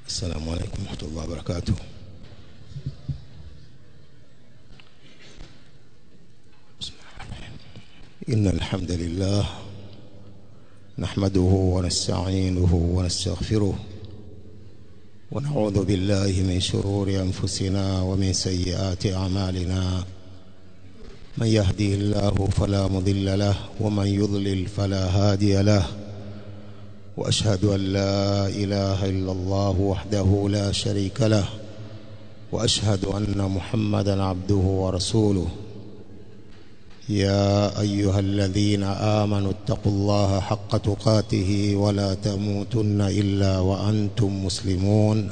السلام عليكم ورحمة الله وبركاته بسم الله الرحمن الرحيم. إن الحمد لله نحمده ونستعينه ونستغفره ونعوذ بالله من شرور أنفسنا ومن سيئات أعمالنا من يهدي الله فلا مضل له ومن يضلل فلا هادي له واشهد ان لا اله الا الله وحده لا شريك له واشهد ان محمدا عبده ورسوله يا ايها الذين امنوا اتقوا الله حق تقاته ولا تموتن الا وانتم مسلمون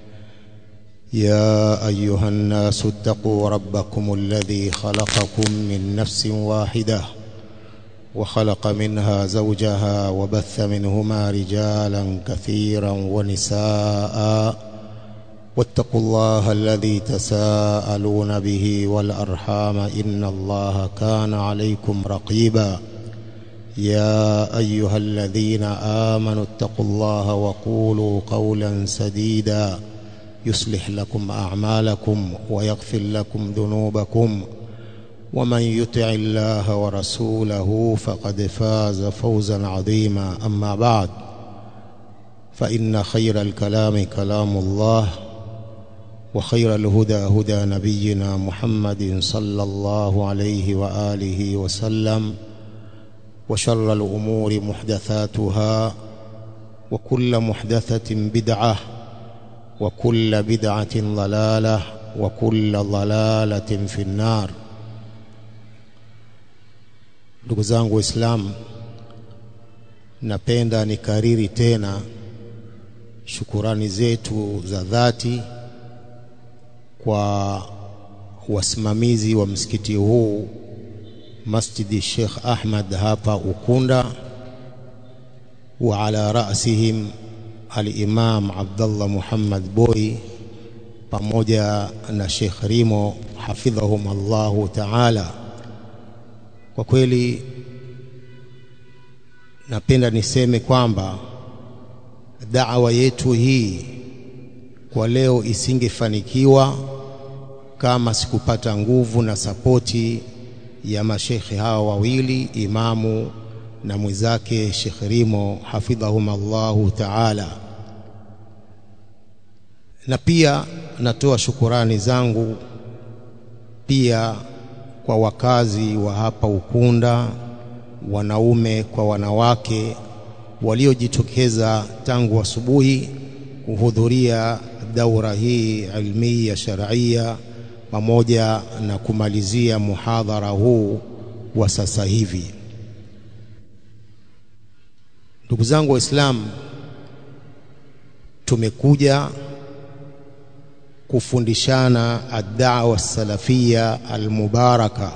يا ايها الناس اتقوا ربكم الذي خلقكم من نفس واحده وخلق منها زوجها وبث منهما رجالا كثيرا ونساء واتقوا الله الذي تساءلون به والارحام ان الله كان عليكم رقيبا يا ايها الذين امنوا اتقوا الله وقولوا قولا سديدا يصلح لكم اعمالكم ويغفر لكم ذنوبكم ومن يطع الله ورسوله فقد فاز فوزا عظيما اما بعد فان خير الكلام كلام الله وخير الهدى هدى نبينا محمد صلى الله عليه واله وسلم وشر الامور محدثاتها وكل محدثه بدعه وكل بدعه ضلاله وكل ضلاله في النار ndugu zangu waislamu napenda nikariri tena shukurani zetu za dhati kwa wasimamizi wa msikiti huu masjidi Sheikh Ahmad hapa Ukunda wa ala rasihim al-Imam Abdullah Muhammad Boy pamoja na Sheikh Rimo hafidhahum Allahu ta'ala kwa kweli napenda niseme kwamba da'wa yetu hii kwa leo isingefanikiwa kama sikupata nguvu na sapoti ya mashekhe hawa wawili imamu na mwenzake Sheikh Rimo hafidhahum Allahu ta'ala na pia natoa shukurani zangu pia kwa wakazi wa hapa Ukunda, wanaume kwa wanawake waliojitokeza tangu asubuhi kuhudhuria daura hii ilmiya sharia pamoja na kumalizia muhadhara huu wa sasa hivi. Ndugu zangu Waislamu, tumekuja kufundishana ad-da'wa salafia al-mubaraka,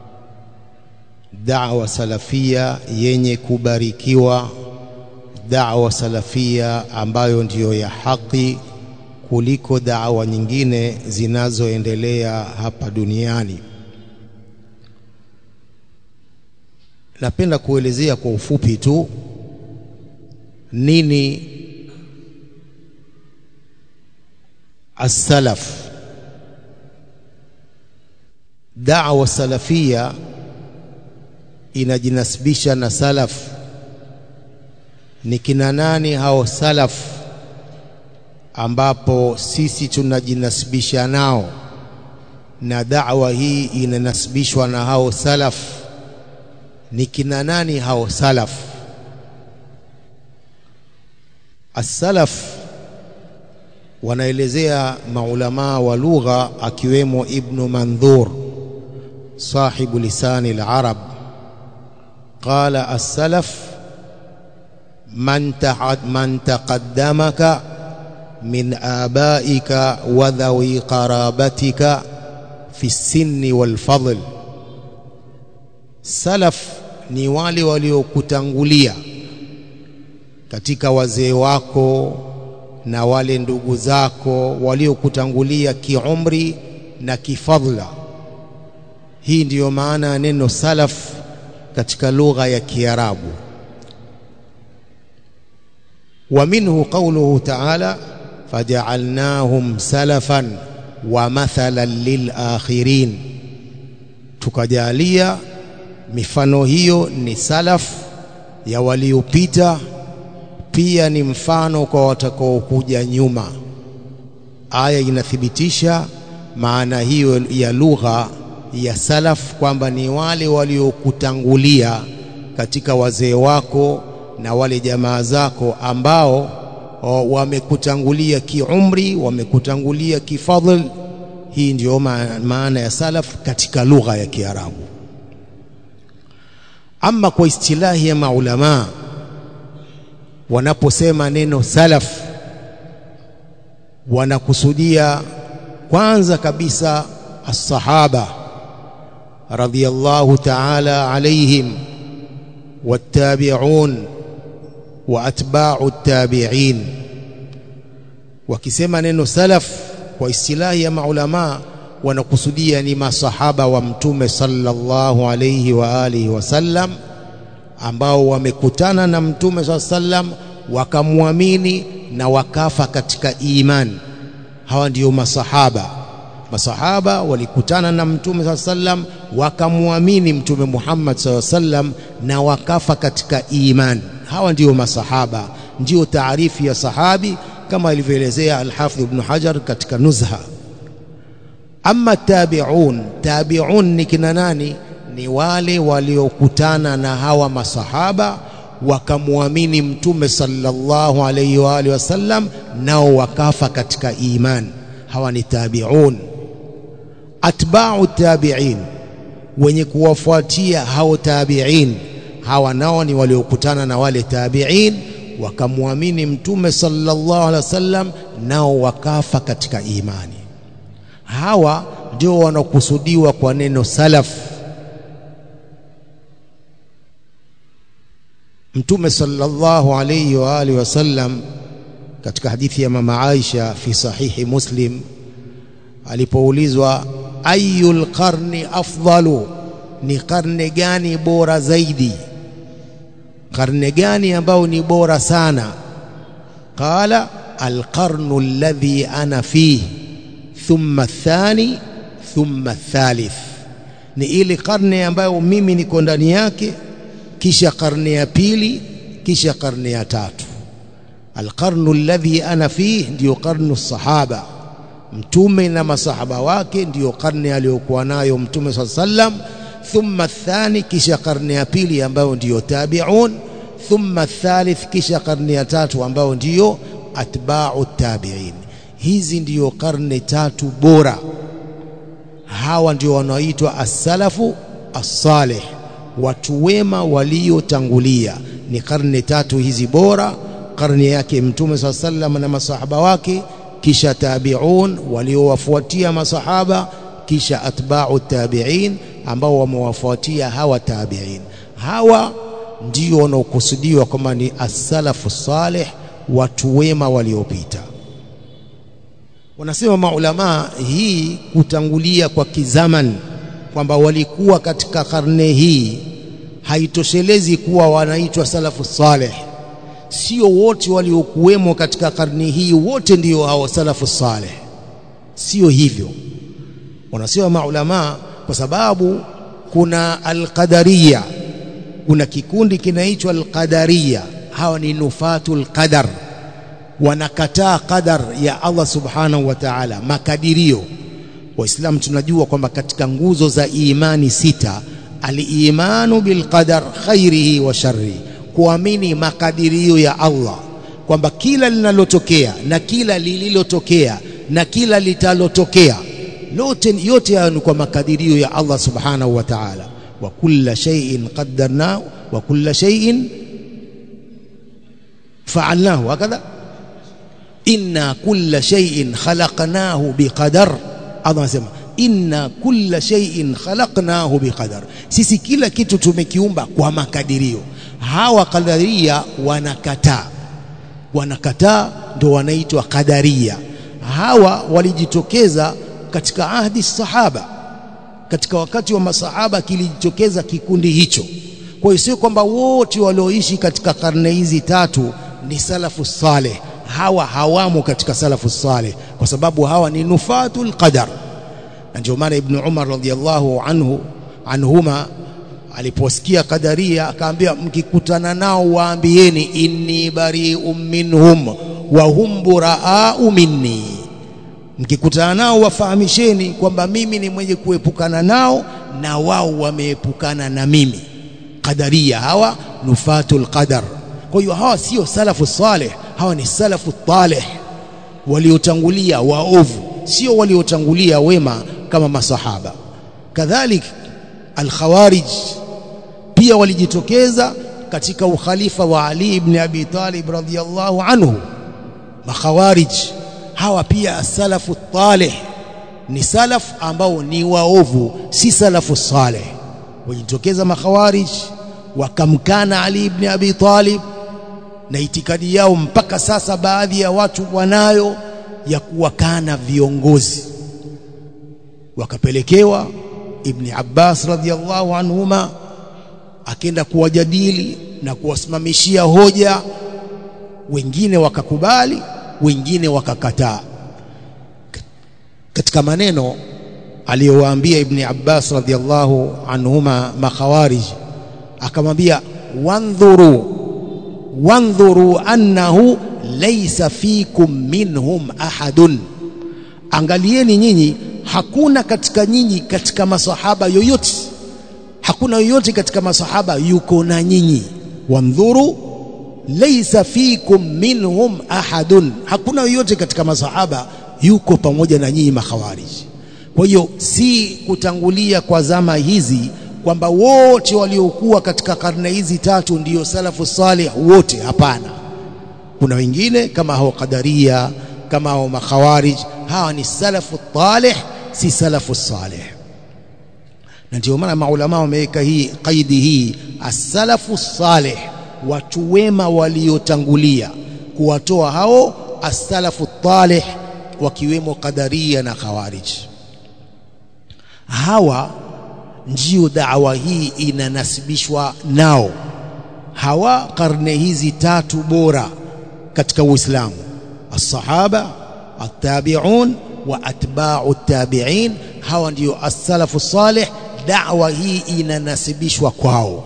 da'wa salafia yenye kubarikiwa, da'wa salafia ambayo ndiyo ya haki kuliko da'wa nyingine zinazoendelea hapa duniani. Napenda kuelezea kwa ufupi tu nini as-salaf da'wa salafia inajinasibisha na salaf ni kina nani hao salaf ambapo sisi tunajinasibisha nao na da'wa hii inanasibishwa na hao salaf ni kina nani hao salaf as-salaf wanaelezea maulamaa wa lugha akiwemo Ibn Mandhur sahibu lisani al-arab qala as-salaf man ta'ad man taqaddamaka min abaika wa dhawi qarabatika fi sinni wal fadl salaf ni wale waliokutangulia katika wazee wako na wale ndugu zako waliokutangulia kiumri na kifadhla. Hii ndiyo maana ya neno salaf katika lugha ya Kiarabu. ومنه قوله تعالى faja'alnahum salafan wa mathalan lilakhirin tukajalia mifano hiyo ni salaf ya waliopita pia ni mfano kwa watakaokuja nyuma aya inathibitisha maana hiyo ya lugha ya salaf kwamba ni wale waliokutangulia katika wazee wako na wale jamaa zako ambao wamekutangulia kiumri wamekutangulia kifadhl hii ndio maana ya salaf katika lugha ya Kiarabu ama kwa istilahi ya maulama wanaposema neno salaf wanakusudia kwanza kabisa as-sahaba radhiyallahu ta'ala alaihim wattabi'un wa atba'u at-tabi'in wakisema neno salaf kwa istilahi ya maulama wanakusudia ni masahaba wa mtume sallallahu alayhi wa alihi wasallam ambao wamekutana na mtume sallam wakamwamini na wakafa katika imani hawa ndiyo masahaba masahaba walikutana na mtume sallam wakamwamini mtume Muhammad sallam na wakafa katika imani hawa ndiyo masahaba ndiyo taarifu ya sahabi kama ilivyoelezea al-Hafidh Ibn Hajar katika Nuzha ama tabi'un tabi'un ni kina nani ni wale waliokutana na hawa masahaba wakamwamini mtume sallallahu alayhi wa alihi wasallam nao wakafa katika iman hawa ni tabi'un atba'u tabi'in wenye kuwafuatia hao tabi'in hawa nao ni waliokutana na wale tabi'in wakamwamini mtume sallallahu alaihi wasallam nao wakafa katika imani hawa ndio wanakusudiwa kwa neno salaf mtume sallallahu alayhi wa alihi wasallam katika hadithi ya mama Aisha fi sahihi Muslim alipoulizwa ayul qarni afdalu ni karne gani bora zaidi karne gani ambao ni bora sana qala alqarnu alladhi ana fihi thumma athani thumma athalith ni ile karne ambayo mimi niko ndani yake kisha karne ya pili kisha karne ya tatu alqarnu alladhi ana fihi ndio karnu sahaba mtume na masahaba wake ndiyo karne aliyokuwa nayo mtume swalla sallam thumma athani kisha karne ya pili ambayo ndiyo tabi'un thumma athalith kisha karne ya tatu ambayo ndiyo atba'u tabi'in hizi ndiyo karne tatu bora hawa ndio wanaoitwa as-salafu as-salih watu wema waliotangulia ni karne tatu hizi bora karne yake mtume swalla sallam na masahaba wake kisha tabi'un waliowafuatia masahaba kisha atba'u tabi'in ambao wamewafuatia hawa tabi'in hawa ndio wanaokusudiwa kwamba ni as-salafu salih watu wema waliopita wanasema maulama hii kutangulia kwa kizaman kwamba walikuwa katika karne hii haitoshelezi kuwa wanaitwa salafu salih sio wote waliokuwemo katika karne hii wote ndio hao salafu salih sio hivyo wanasema maulama kwa sababu kuna alqadariya kuna kikundi kinaitwa alqadariya hawa ni nufatul qadar wanakataa qadar ya Allah subhanahu wa ta'ala makadirio waislamu tunajua kwamba katika nguzo za imani sita al-imanu bil qadar khairihi wa sharrihi kuamini makadirio ya Allah kwamba kila linalotokea na kila lililotokea na kila litalotokea lote yote hayo ni kwa makadirio ya Allah subhanahu wa ta'ala wa kulla shay'in qaddarnahu wa kulla shay'in fa'alnahu hakadha inna kulla shay'in khalaqnahu biqadar Allah anasema inna kulla shay'in khalaqnahu biqadar sisi kila kitu tumekiumba kwa makadirio hawa kadaria wanakataa wanakataa ndio wanaitwa kadaria hawa walijitokeza katika ahdi sahaba katika wakati wa masahaba kilijitokeza kikundi hicho kwa hiyo sio kwamba wote walioishi katika karne hizi tatu ni salafu saleh hawa hawamo katika salafu saleh kwa sababu hawa ni nufatul qadar na ndio maana ibn Umar radhiallahu anhu anhuma aliposikia kadaria akaambia mkikutana nao waambieni inni bari'um minhum wa hum buraa'u minni mkikutana nao wafahamisheni kwamba mimi ni mwenye kuepukana nao na wao wameepukana na mimi qadaria hawa nufatul qadar kwa hiyo hawa sio salafu saleh hawa ni salafu talih waliotangulia waovu sio waliotangulia wema kama masahaba kadhalik alkhawarij pia walijitokeza katika ukhalifa wa Ali ibn Abi Talib radhiyallahu anhu makhawarij hawa pia salafu talih ni salaf ambao ni waovu si salafu saleh walijitokeza makhawarij wakamkana Ali ibn Abi Talib na itikadi yao mpaka sasa baadhi ya watu wanayo ya kuwakana viongozi wakapelekewa Ibn Abbas radhiallahu anhuma akenda kuwajadili na kuwasimamishia hoja wengine wakakubali wengine wakakataa katika maneno aliyowaambia Ibn Abbas radhiallahu anhuma makhawarij akamwambia wandhuru wandhuru annahu laysa fikum minhum ahadun angalieni nyinyi hakuna katika nyinyi katika masahaba yoyote hakuna yoyote katika masahaba yuko na nyinyi wandhuru laysa fikum minhum ahadun hakuna yoyote katika masahaba yuko pamoja na nyinyi makhawarij kwa hiyo si kutangulia kwa zama hizi kwamba wote waliokuwa katika karne hizi tatu ndiyo salafu salih wote hapana kuna wengine kama hao qadaria kama hao makhawarij hawa ni salafu talih si salafu salih na ndio maana maulama wameweka hii kaidi hii as-salafu salih watu wema waliotangulia kuwatoa hao as-salafu talih wakiwemo qadaria na khawarij hawa ndio da'wa hii inanasibishwa nao hawa karne hizi tatu bora katika Uislamu as-sahaba at-tabi'un wa atba'u at-tabi'in hawa ndio as-salafu salih da'wa hii inanasibishwa kwao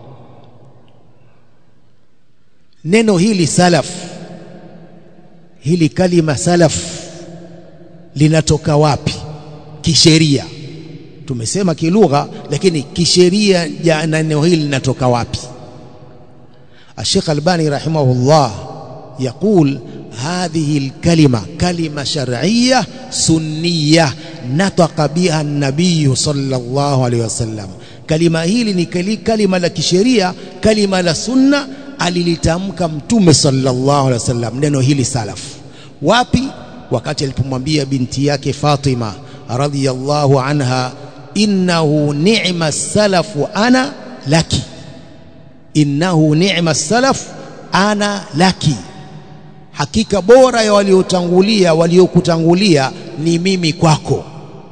neno hili salaf hili kalima salaf linatoka wapi kisheria tumesema kilugha lakini kisheria ja neno hili linatoka wapi الشيخ الباني رحمه الله يقول هذه الكلمة كلمة شرعية سنية نطق بها النبي صلى الله عليه وسلم كلمة hili ni kalima la kisheria kalima la sunna alilitamka mtume sallallahu alaihi wasallam neno hili salaf wapi wakati alipomwambia binti yake Fatima radhiyallahu anha innahu ni'ma salafu ana laki innahu ni'ma salaf ana laki hakika bora ya waliotangulia waliokutangulia ni mimi kwako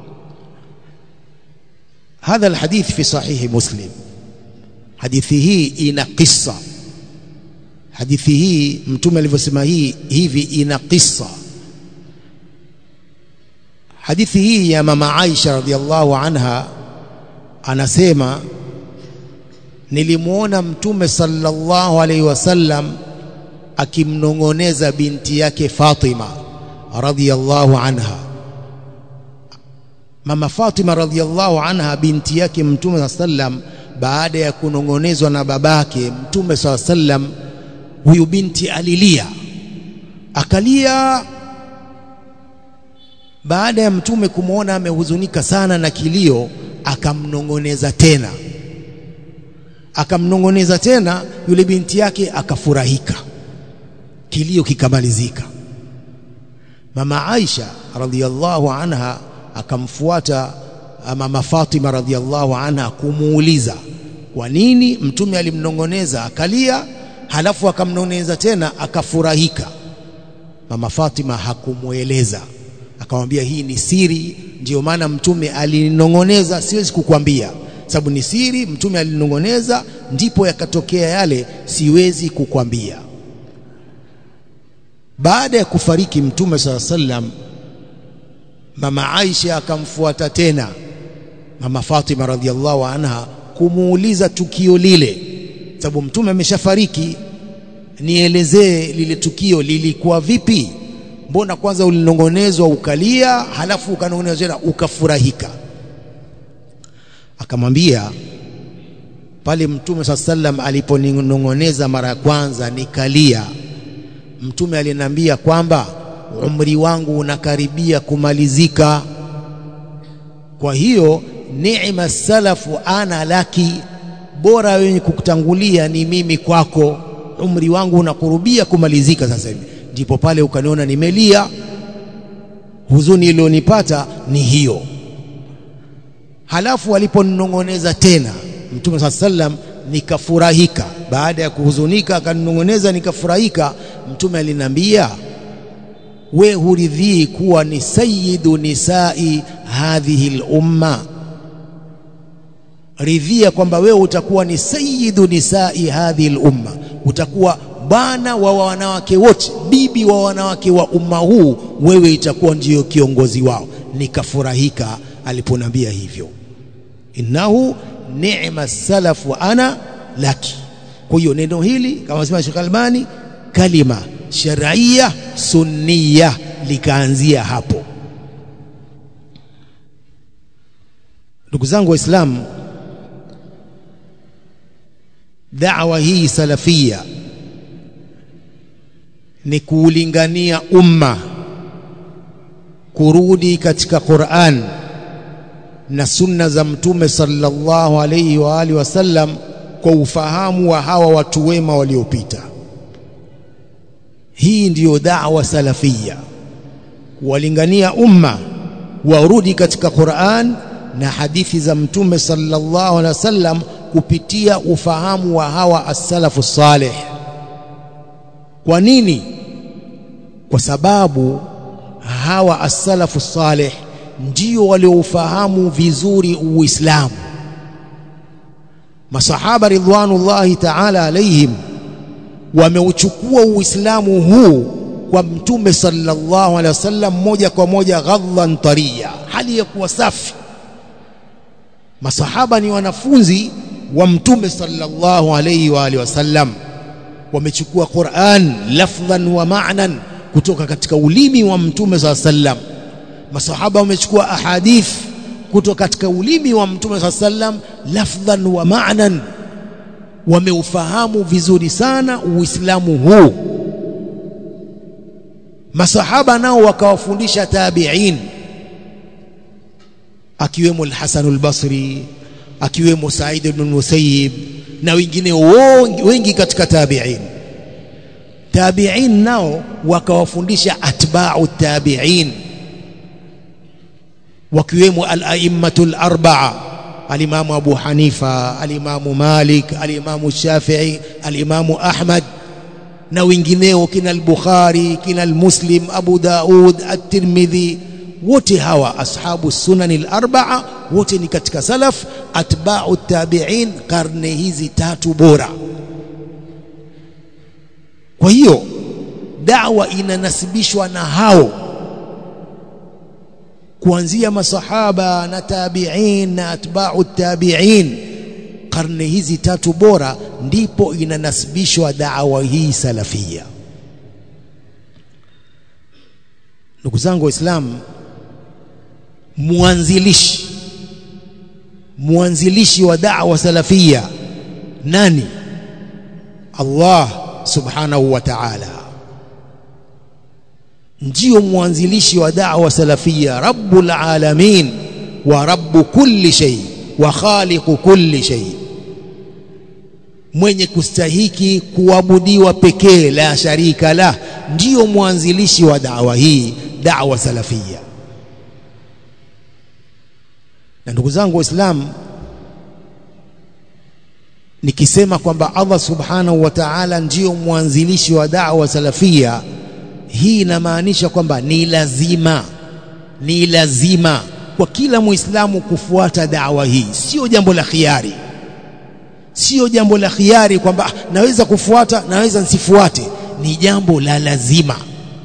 هذا الحديث في صحيح مسلم hadithi hii ina kisa hadithi hii mtume alivyosema hii hivi ina kisa hadithi hii ya mama Aisha radhiallahu anha anasema nilimuona mtume sallallahu alaihi wasallam akimnong'oneza binti yake Fatima radhiallahu anha mama Fatima radhiallahu anha binti yake mtume sallam baada ya kunong'onezwa na babake mtume sallam huyu binti alilia akalia baada ya mtume kumwona amehuzunika sana na kilio akamnong'oneza tena akamnong'oneza tena yule binti yake akafurahika kilio kikamalizika mama Aisha radhiallahu anha akamfuata mama Fatima radhiallahu anha kumuuliza kwa nini mtume alimnong'oneza akalia halafu akamnong'oneza tena akafurahika mama Fatima hakumweleza akamwambia hii ni siri ndiyo maana mtume alinong'oneza siwezi kukwambia sababu ni siri mtume alinong'oneza ndipo yakatokea yale siwezi kukwambia baada ya kufariki mtume saa sallam mama Aisha akamfuata tena mama Fatima radhiallahu anha kumuuliza tukio lile sababu mtume ameshafariki nielezee lile tukio lilikuwa vipi mbona kwanza ulinongonezwa ukalia halafu ukanongonezwa tena ukafurahika akamwambia pale mtume saa sallam aliponinong'oneza mara ya kwanza nikalia mtume aliniambia kwamba umri wangu unakaribia kumalizika kwa hiyo neema salafu ana laki bora wenye kukutangulia ni mimi kwako umri wangu unakurubia kumalizika sasa hivi ndipo pale ukaniona nimelia huzuni iliyonipata ni hiyo halafu aliponinong'oneza tena mtume saa sallam nikafurahika baada ya kuhuzunika akaninong'oneza nikafurahika mtume aliniambia we huridhii kuwa ni sayyidu nisai hadhihi lumma ridhia kwamba wewe utakuwa ni sayyidu nisai hadhihi lumma utakuwa bwana wa wanawake wote bibi wa wanawake wa umma huu wewe itakuwa ndiyo kiongozi wao nikafurahika aliponambia hivyo innahu ni'ma salafu ana laki kwa hiyo neno hili kama sema Sheikh Albani kalima shar'iyya sunniya likaanzia hapo ndugu zangu waislamu da'wa hii salafia ni kuulingania umma kurudi katika Qur'an na sunna za mtume sallallahu alayhi wa alihi wasallam kwa ufahamu wa hawa watu wema waliopita hii ndiyo da'wa salafia kuwalingania umma warudi katika Qur'an na hadithi za mtume sallallahu alaihi wasallam kupitia ufahamu wa hawa as-salafu salih kwa nini kwa sababu hawa as-salafu salih ndio walioufahamu vizuri uislamu masahaba ridwanullahi ta'ala alaihim wameuchukua uislamu huu kwa mtume sallallahu alaihi wasallam moja kwa moja ghadhan tariya hali ya kuwa safi masahaba ni wanafunzi wa mtume sallallahu alaihi wa alihi wasallam wamechukua Qur'an lafdhan wa ma'nan kutoka katika ulimi wa mtume sallallahu alaihi wasallam masahaba wamechukua ahadith kutoka katika ulimi wa mtume sallallahu alaihi wasallam lafdhan wa ma'nan wameufahamu vizuri sana uislamu huu masahaba nao wakawafundisha tabi'in akiwemo al-Hasan al-Basri akiwemo Said ibn Musayyib na wengine wengi katika tabi'in tabi'in nao wakawafundisha atba'u tabi'in wakiwemo al-a'immatul arba'a al-Imamu Abu Hanifa al-Imamu Malik al-Imamu Shafi'i al-Imamu Ahmad na wengineo kina al-Bukhari kina al-Muslim Abu Daud at-Tirmidhi wote hawa ashabu sunani al-arba'a wote ni katika salaf atba'u tabi'in karne hizi tatu bora kwa hiyo da'wa inanasibishwa na hao kuanzia masahaba na tabi'in na atba'u tabi'in karne hizi tatu bora ndipo inanasibishwa da'wa hii salafia ndugu zangu waislamu mwanzilishi mwanzilishi wa da'wa salafia nani Allah subhanahu wa ta'ala ndio mwanzilishi wa da'wa salafia rabbul alamin wa rabbu kulli shay wa khaliqu kulli shay mwenye kustahiki kuabudiwa pekee la sharika la ndio mwanzilishi wa da'wa hii da'wa salafia na ndugu zangu waislamu nikisema kwamba Allah subhanahu wa ta'ala ndio mwanzilishi wa da'wa salafia hii inamaanisha kwamba ni lazima ni lazima kwa kila muislamu kufuata da'wa hii sio jambo la khiari sio jambo la khiari kwamba naweza kufuata naweza nsifuate ni jambo la lazima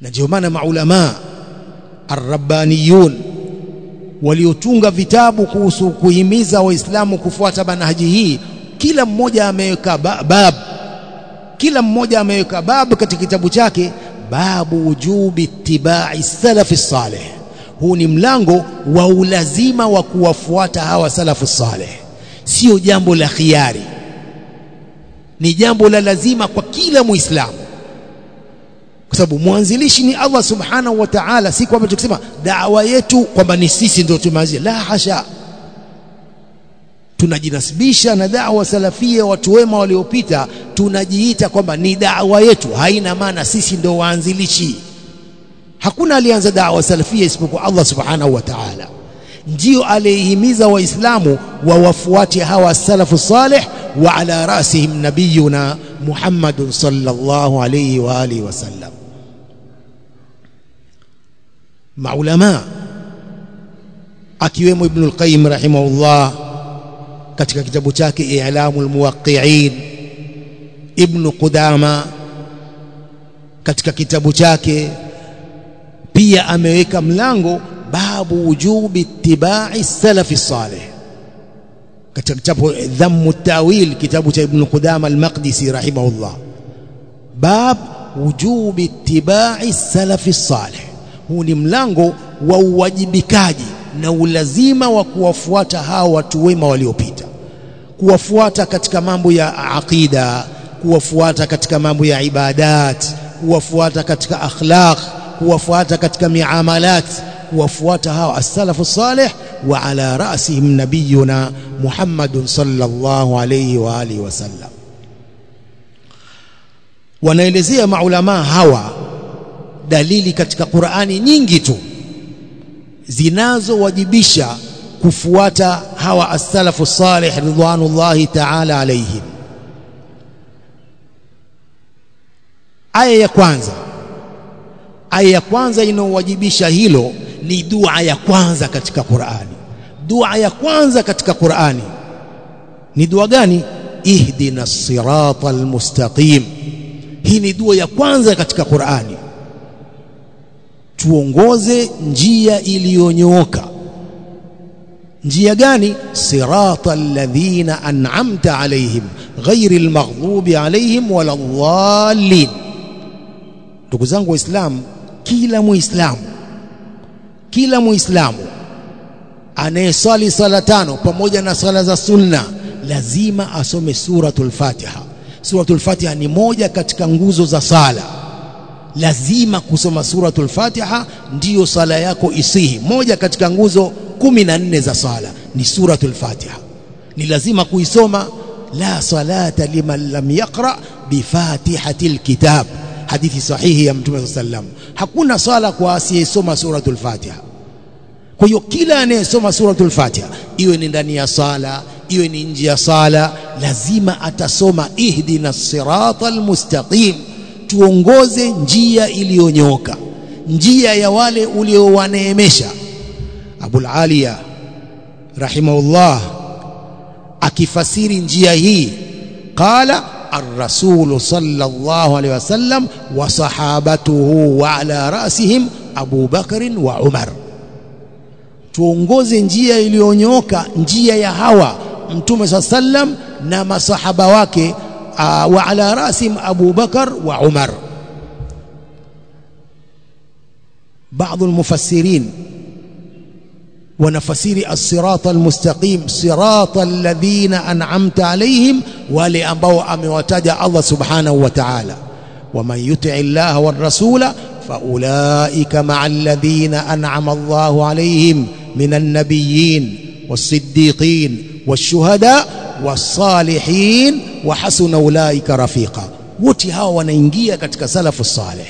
na ndio maana maulama arrabbaniyun waliotunga vitabu kuhusu kuhimiza waislamu kufuata manhaji hii kila mmoja ameweka bab kila mmoja ameweka bab katika kitabu chake babu wujubi ittibai salafi salih huu ni mlango wa ulazima wa kuwafuata hawa salafu salih sio jambo la khiari ni jambo la lazima kwa kila muislamu kwa sababu mwanzilishi ni Allah subhanahu wa ta'ala si kwamba tukisema dawa yetu kwamba ni sisi ndio tumeanzia la hasha tunajinasibisha na dawa salafia watu wema waliopita tunajiita kwamba ni dawa yetu haina maana sisi ndio waanzilishi hakuna alianza dawa salafia isipokuwa Allah subhanahu wa ta'ala ndio aliyehimiza waislamu wawafuate hawa salafu salih wa ala rasihim nabiyuna Muhammadun sallallahu alayhi wa alihi wasallam maulama akiwemo Ibn al-Qayyim rahimahullah katika kitabu chake I'lamul Muwaqqi'in Ibn Qudama katika kitabu chake pia ameweka mlango babu wujubi ittiba'i salafi salih katika kitabu Dhammu Tawil kitabu cha Ibn Qudama al-Maqdisi rahimahullah bab wujubi ittiba'i salafi salih huu ni mlango wa uwajibikaji na ulazima wa kuwafuata hao watu wema waliopita kuwafuata katika mambo ya aqida kuwafuata katika mambo ya ibadat kuwafuata katika akhlaq kuwafuata katika miamalat kuwafuata hao as-salafu salih wa ala rasihim nabiyuna Muhammadun sallallahu alayhi wa alihi wasallam wanaelezea maulama hawa dalili katika Qur'ani nyingi tu zinazowajibisha kufuata hawa as-salafu salih ridwanullahi ta'ala alayhim aya ya kwanza aya ya kwanza inayowajibisha hilo ni dua ya kwanza katika Qur'ani dua ya kwanza katika Qur'ani ni dua gani ihdina sirata almustaqim hii ni dua ya kwanza katika Qur'ani tuongoze njia iliyonyooka njia gani sirata alladhina an'amta alaihim ghairi almaghdubi alaihim wala dhallin ndugu zangu waislamu kila muislamu kila muislamu anayesali sala tano pamoja na sala za sunna lazima asome suratul fatiha suratul fatiha ni moja katika nguzo za sala lazima kusoma suratul fatiha ndiyo sala yako isihi moja katika nguzo kumi na nne za sala ni suratul fatiha ni lazima kuisoma la salata liman lam yaqra bifatihatil kitab hadithi sahihi ya mtume sallam hakuna sala kwa asiyesoma suratul fatiha kwa hiyo kila anayesoma suratul fatiha iwe ni ndani ya sala iwe ni nje ya sala lazima atasoma ihdina siratal mustaqim tuongoze njia iliyonyoka njia ya wale uliowaneemesha Abul Aliya rahimahullah akifasiri njia hii qala الرسول صلى الله عليه وسلم وصحابته وعلى رأسهم أبو بكر وعمر tuongoze njia iliyonyoka njia ya hawa mtume saa sallam na masahaba wake uh, wa ala rasim Abu Bakar wa Umar baadhi almufassirin wanafasiri as-sirata al-mustaqim sirata alladhina an'amta alayhim wale ambao amewataja Allah subhanahu wa ta'ala waman yuti Allah war rasula faulaika ma'a alladhina an'ama Allah alayhim minan nabiyyin was-siddiqin wash-shuhada was-salihin wa hasuna ulaika rafiqa wote hawa wanaingia katika salafu salih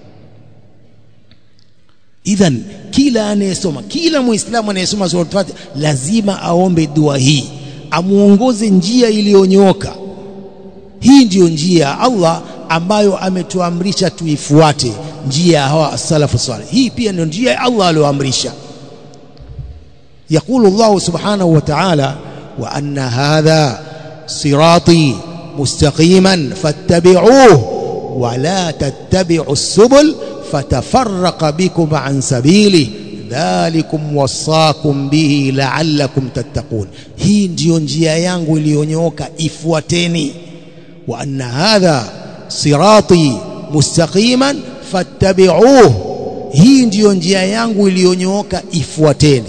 idhan kila anayesoma kila muislamu anayesoma sura Fatiha lazima aombe dua hii amuongoze njia iliyonyoka hii ndiyo njia ya Allah ambayo ametuamrisha tuifuate njia ya hawa salafu salih hii pia ndio njia ya Allah aliyoamrisha يقول الله سبحانه وتعالى وأن هذا صراطي مستقيما فاتبعوه ولا تتبعوا السبل fatafarraqa bikum an sabili dhalikum wasaakum bihi la'allakum tattaqun hii ndiyo njia yangu iliyonyooka ifuateni wa anna hadha sirati mustaqiman fattabi'uhu hii ndiyo njia yangu iliyonyooka ifuateni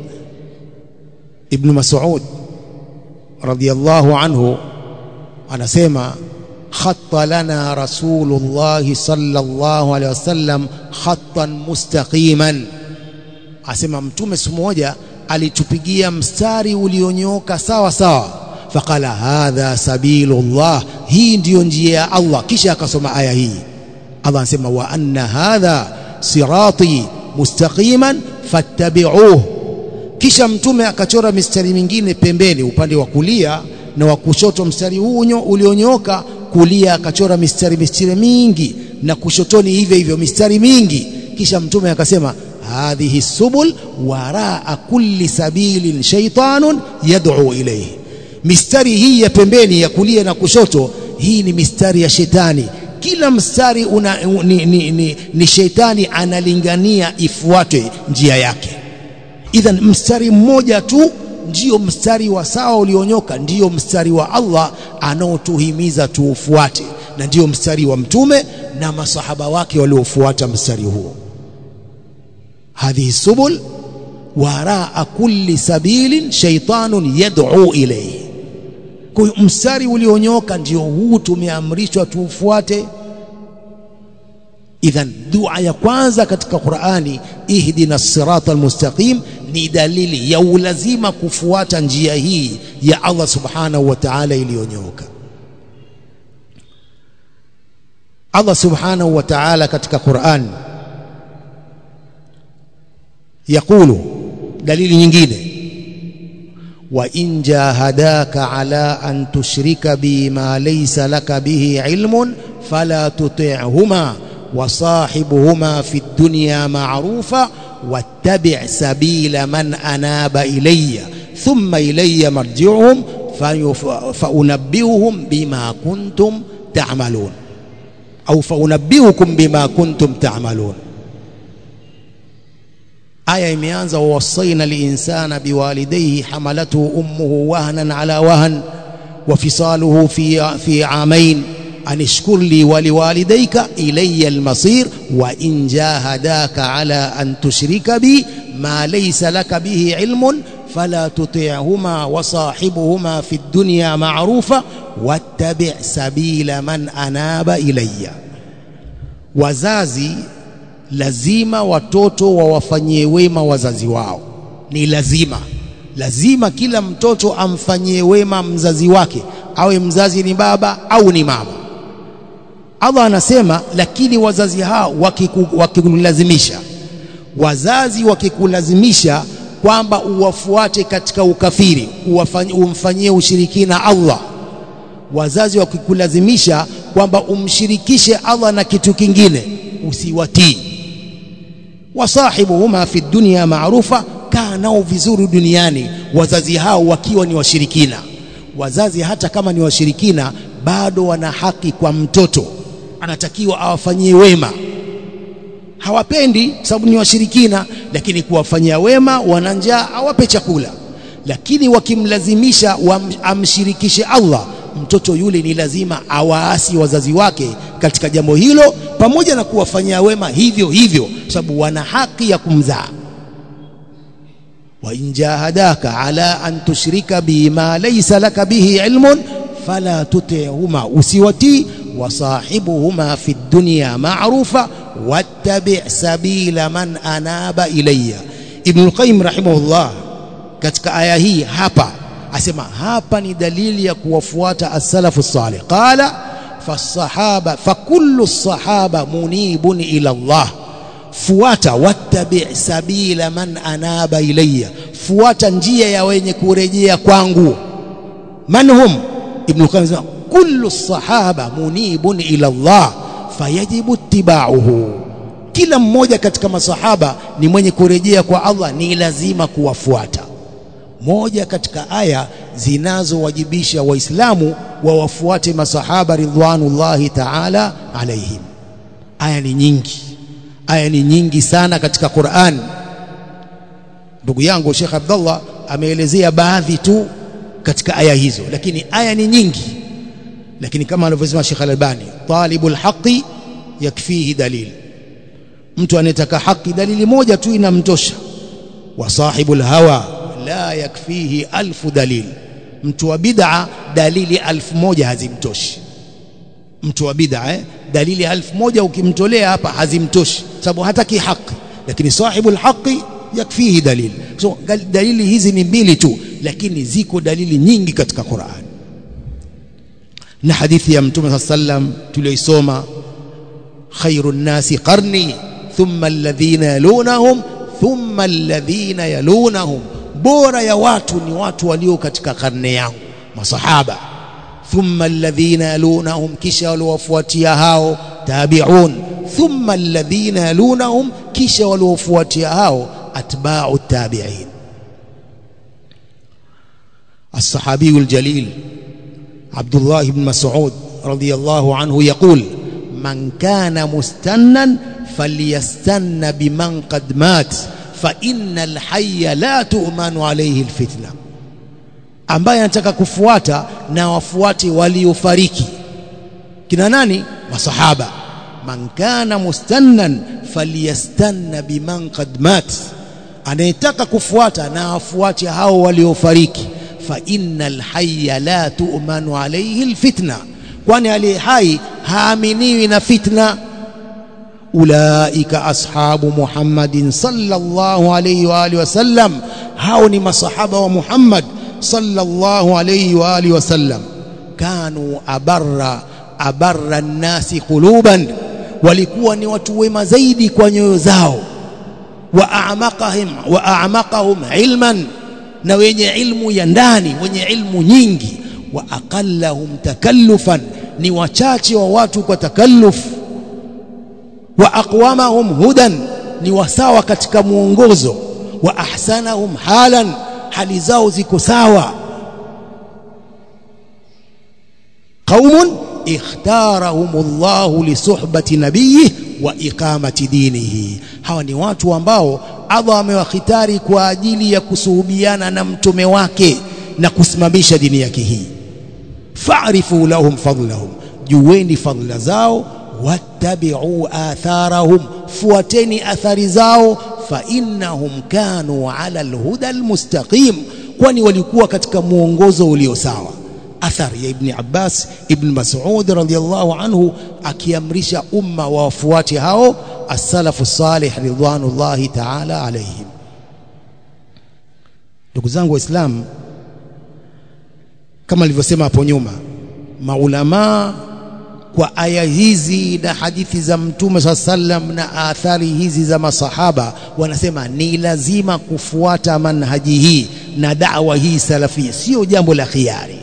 ibn mas'ud radiyallahu anhu anasema khatta lana rasulullah sallallahu alaihi wasallam khattan mustaqiman asema mtume siku moja alitupigia mstari ulionyooka sawa sawa faqala hadha sabilullah hii ndiyo njia ya Allah kisha akasoma aya hii Allah anasema wa anna hadha sirati mustaqiman fattabi'uhu kisha mtume akachora mistari mingine pembeni upande wa kulia na wa kushoto mstari huu ulionyooka kulia akachora mistari mistari mingi na kushotoni hivyo hivyo mistari mingi kisha mtume akasema hadhihi subul waraa kulli sabilin shaytanun yad'u ilayhi mistari hii ya pembeni ya kulia na kushoto hii ni mistari ya shetani kila mstari una, ni, ni, ni, ni shetani analingania ifuatwe njia yake idhan mstari mmoja tu ndiyo mstari wa sawa ulionyoka ndiyo mstari wa Allah anaotuhimiza tuufuate na ndiyo mstari wa mtume na masahaba wake waliofuata mstari huo hadhihi subul waraa kulli sabilin shaytanun yad'u ilayhi kwa hiyo mstari ulionyoka ndio huu tumeamrishwa tuufuate idhan dua ya kwanza katika Qur'ani ihdina sirata almustaqim ni dalili ya ulazima kufuata njia hii ya Allah subhanahu wa ta'ala iliyonyooka Allah subhanahu wa ta'ala katika Qur'an yakulu dalili nyingine wa in jahadaka ala an tushrika bi ma laysa laka bihi ilmun fala tuti'huma وصاحبهما في الدنيا معروفا واتبع سبيل من أناب إلي ثم إلي مرجعهم فأنبئهم بما كنتم تعملون أو فأنبئكم بما كنتم تعملون آية imeanza ووصينا الإنسان بوالديه حملته أمه وهنا على وهن وفصاله في في عامين أن اشكر لي ولوالديك إلي المصير وإن جاهداك على أن تشرك بي ما ليس لك به علم فلا تطيعهما وصاحبهما في الدنيا معروفا واتبع سبيل من أناب إلي wazazi lazima watoto wawafanyie wema wazazi wao ni lazima lazima kila mtoto amfanyie wema mzazi wake awe mzazi ni baba au ni mama Allah anasema lakini wazazi hao wakikulazimisha wazazi wakikulazimisha kwamba uwafuate katika ukafiri umfanyie ushirikina Allah wazazi wakikulazimisha kwamba umshirikishe Allah na kitu kingine usiwatii wasahibuhuma fi dunya maarufa kaa nao vizuri duniani wazazi hao wakiwa ni washirikina wazazi hata kama ni washirikina bado wana haki kwa mtoto anatakiwa awafanyie wema hawapendi sababu ni washirikina lakini kuwafanyia wema wana njaa awape chakula lakini wakimlazimisha amshirikishe Allah mtoto yule ni lazima awaasi wazazi wake katika jambo hilo pamoja na kuwafanyia wema hivyo hivyo sababu wana haki ya kumzaa wa in jahadaka ala an tushrika bima laysa laka bihi ilmun fala tuti'huma usiwatii wasahibuhuma fi dunya ma'rufa wattabi' sabila man anaba ilayya ibn al-qayyim rahimahullah katika aya hii hapa asema hapa ni dalili ya kuwafuata as-salafu salih qala fasahaba fakullu sahaba munibun ila Allah fuata wattabi' sabila man anaba ilayya fuata njia ya wenye kurejea kwangu manhum ibn qayyim kullu sahaba munibun ila Allah fayajibu ittiba'uhu kila mmoja katika masahaba ni mwenye kurejea kwa Allah ni lazima kuwafuata moja katika aya zinazowajibisha waislamu wawafuate masahaba ridwanullahi ta'ala alaihim aya ni nyingi aya ni nyingi sana katika Qur'an ndugu yangu Sheikh Abdullah ameelezea baadhi tu katika aya hizo lakini aya ni nyingi lakini kama alivyosema Sheikh Al-Albani talibul haqi yakfihi dalil mtu anayetaka haki dalili moja tu inamtosha wa sahibul hawa la yakfihi alfu dalil mtu wa bid'a dalili alfu moja hazimtoshi mtu wa bid'a eh? dalili alfu moja ukimtolea hapa hazimtoshi sababu hataki haki lakini sahibul haqi yakfihi dalil so dalili hizi ni mbili tu lakini ziko dalili nyingi katika Qur'an na hadithi ya mtume sallam tulioisoma khairun nasi qarni thumma alladhina yalunahum thumma alladhina yalunahum bora ya watu ni watu walio katika karne yangu masahaba thumma alladhina yalunahum kisha waliowafuatia hao tabi'un thumma alladhina yalunahum kisha waliofuatia hao atba'u tabi'in الصحابي الجليل عبد الله بن مسعود رضي الله عنه يقول من كان مستنا فليستن بمن قد مات فإن الحي لا تؤمن عليه الفتنة ambaye anataka kufuata na wafuate waliofariki kina nani masahaba man kana mustannan falyastanna biman qad mat anayetaka kufuata na wafuate hao waliofariki fa innal hayya la tu'manu alayhi alfitna kwani aliye hai haaminiwi na fitna ulaika ashabu muhammadin sallallahu alayhi wa alihi wasallam hao ni masahaba wa muhammad sallallahu alayhi wa alihi wasallam kanu abarra abarra nnasi quluban walikuwa ni watu wema zaidi kwa nyoyo zao wa a'maqahum wa a'maqahum ilman na wenye ilmu ya ndani wenye ilmu nyingi wa aqallahum takallufan ni wachache wa watu kwa takalluf wa aqwamahum hudan ni wasawa katika muongozo wa ahsanahum halan hali zao ziko sawa qaumun ikhtarahumullahu lisuhbati nabiyhi wa iqamati dinihi hawa ni watu ambao Allah amewakhitari kwa ajili ya kusuhubiana na mtume wake na kusimamisha dini yake hii fa'rifu lahum fadlahum jueni fadla zao wattabi'u atharahum fuateni athari zao fa innahum kanu ala alhuda almustaqim kwani walikuwa katika muongozo ulio sawa athari ya ibn Abbas ibn Mas'ud radhiyallahu anhu akiamrisha umma wafuate hao as-salafu salih ridwanullahi ta'ala alayhim ndugu zangu waislamu kama nilivyosema hapo nyuma maulamaa kwa aya hizi na hadithi za mtume saa sallam na athari hizi za masahaba wanasema ni lazima kufuata manhaji hii na dawa hii salafia sio jambo la khiari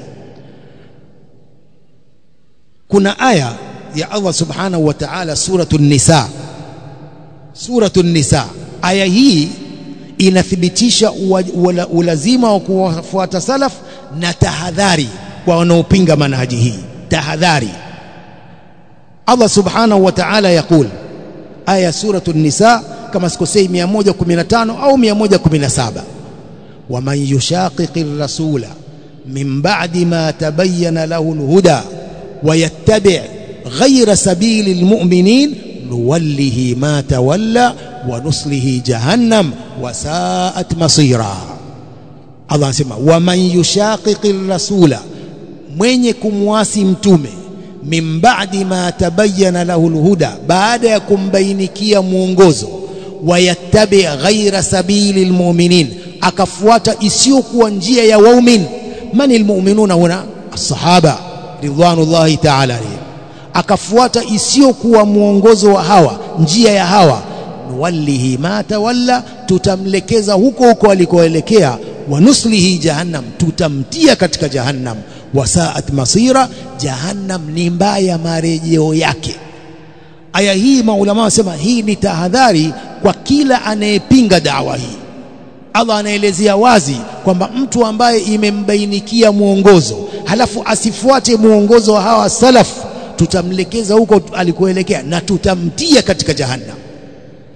kuna aya ya Allah subhanahu wa ta'ala suratul nisa suratul nisa aya hii inathibitisha ulazima wa kuwafuata salaf na tahadhari kwa wanaopinga manhaji hii tahadhari Allah subhanahu wa ta'ala yakul aya suratul nisa kama sikosei 115 au 117 waman yushaqiqir rasula min ba'di ma tabayyana lahu alhuda ويتبع غير سبيل المؤمنين نوله ما تولى ونصله جهنم وساءت مصيرا الله anasema waman yushaqiqi rasula mwenye kumwasi mtume min ba'di ma tabayyana lahu alhuda baada ya kumbainikia mwongozo wayattabi ghaira sabili almu'minin akafuata isiyokuwa njia ya waumini man almu'minuna huna as-sahaba ridwanullahi ta'ala alayhi akafuata isiyokuwa mwongozo wa hawa njia ya hawa nuwallihi ma tawalla tutamlekeza huko huko alikoelekea wa nuslihi jahannam tutamtia katika jahannam wasaat masira jahannam ni mbaya marejeo yake aya hii maulama wasema hii ni tahadhari kwa kila anayepinga dawa hii Allah anaelezea wazi kwamba mtu ambaye imembainikia mwongozo halafu asifuate mwongozo wa hawa salaf tutamlekeza huko alikoelekea na tutamtia katika jahannam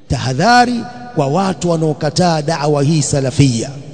tahadhari kwa watu wanaokataa da'wa hii salafia